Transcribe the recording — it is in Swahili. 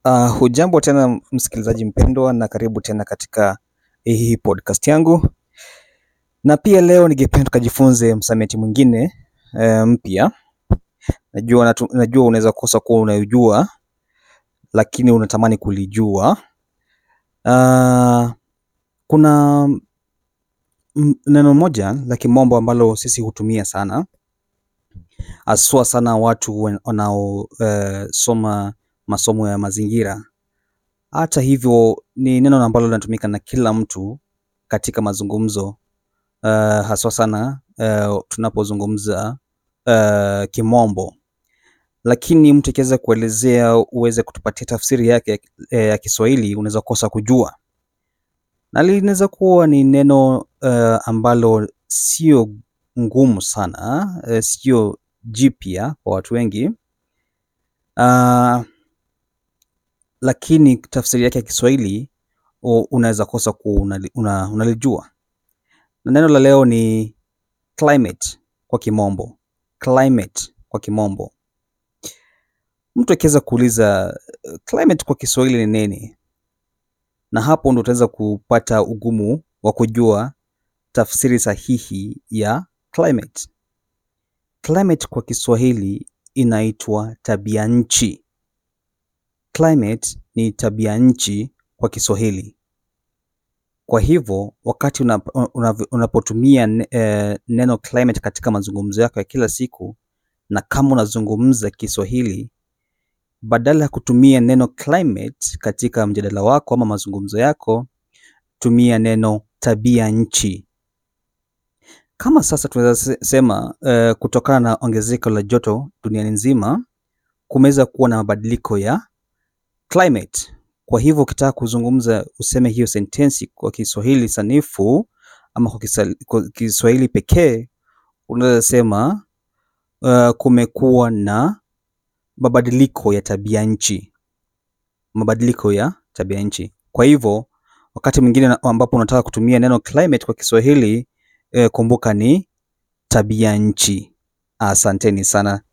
Uh, hujambo tena msikilizaji mpendwa, na karibu tena katika hii podcast yangu, na pia leo ningependa tukajifunze msamiati mwingine e, mpya. Najua, natu, najua unaweza kosa kuwa unajua lakini unatamani kulijua. Uh, kuna neno moja la kimombo ambalo sisi hutumia sana haswa sana watu wanaosoma uh, masomo ya mazingira. Hata hivyo ni neno ambalo linatumika na kila mtu katika mazungumzo uh, haswa sana uh, tunapozungumza uh, kimombo, lakini mtu akiweza kuelezea uweze kutupatia tafsiri yake ya Kiswahili unaweza kosa kujua, na linaweza kuwa ni neno uh, ambalo sio ngumu sana uh, sio jipya kwa watu wengi uh, lakini tafsiri yake ya Kiswahili unaweza kosa kuwa unalijua una, na neno la leo ni climate kwa kimombo. Climate kwa kimombo. Mtu akiweza kuuliza climate kwa Kiswahili ni nini, na hapo ndo utaweza kupata ugumu wa kujua tafsiri sahihi ya climate. Climate kwa Kiswahili inaitwa tabia nchi. Climate ni tabia nchi kwa Kiswahili. Kwa hivyo wakati unapotumia neno climate katika mazungumzo yako ya kila siku, na kama unazungumza Kiswahili, badala ya kutumia neno climate katika mjadala wako ama mazungumzo yako, tumia neno tabia nchi. Kama sasa tunaweza sema uh, kutokana na ongezeko la joto duniani nzima kumeweza kuwa na mabadiliko ya climate. Kwa hivyo ukitaka kuzungumza useme hiyo sentensi kwa Kiswahili sanifu ama kwa Kiswahili pekee unaweza sema uh, kumekuwa na mabadiliko ya tabia nchi, mabadiliko ya tabia nchi. Kwa hivyo wakati mwingine ambapo unataka kutumia neno climate kwa Kiswahili uh, kumbuka ni tabia nchi. Asanteni sana.